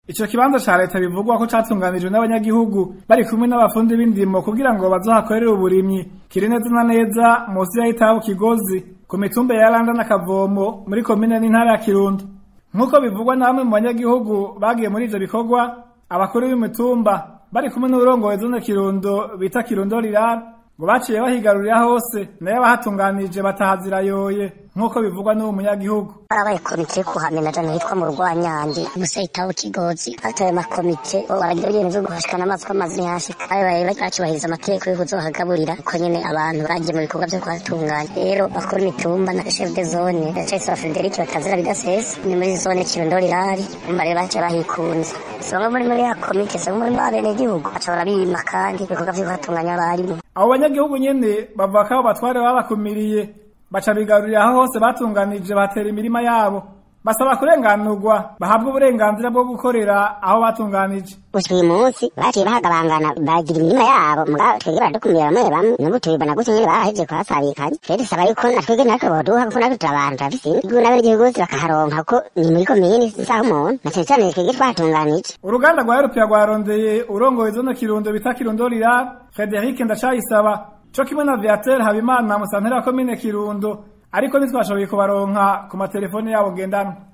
Ico kibanza ca leta bivugwa ko catunganijwe n'abanyagihugu bari kumwe n'abafundi b'indimo kugira ngo bazohakorere uburimyi kiri neza na neza musi ya itabu Kigozi ku mitumba ya Randa na Kavomo muri komine n'intara ya Kirundo nk'uko bivugwa na bamwe mu banyagihugu bagiye muri ivyo bikorwa abakuru b'imitumba bari kumwe n'uburongoye zone Kirundo bita Kirundo Rirara ngo baciye bahigarurira hose nayo abahatunganije batahazirayoye nk'uko bivugwa n'uwo munyagihugu barabaye komite yo kuhamena jana hitwa mu rwanyange musa itaho kigozi batoye amakomite bo baragira ibintu vyo guhashikana amazi ko amazi ntihashika babaye bacubahiriza amategeko yo kuzohagaburira uko nyene abantu bagiye mu bikorwa vyo kuhatunganya rero bakora imitumba na chef de zone Cesar Frederic batazira bidasesa ni muri zone Kirundo Rirari umva rero baciye bahikunze songa muri muri ya komite songa muri bene igihugu baca barabima kandi ibikorwa vyo kuhatunganya barimo abo banyagihugu nyene bavuga ko abo batware babakumiriye baca bigarurira aho hose batunganije batera imirima yabo basaba kurenganurwa bahabwa uburenganzira bwo gukorera aho batunganije gusa uyu munsi baciye bahagabangana bagira imirima yabo mugabo twebwe baradukumira bamwe bamwe n'ubu tubibona gutya nyene barahevye kuhasabikanya rero dusaba yuko na twebwe natwe boduha kuko natwe turi abantu turafise igihugu n'abenegihugu bose bakaharonka kuko ni muri komini isaha umuntu na cane cane twebwe twahatunganije uruganda rwa Europia rwarondeye urongoye zone Kirundo bita Kirundo Rirara Frederic Ndacayisaba co kimwe na Viateur Habimana musantera wa komine Kirundo ariko ntitwashoboye kubaronka ku matelefone yabo ngendanwa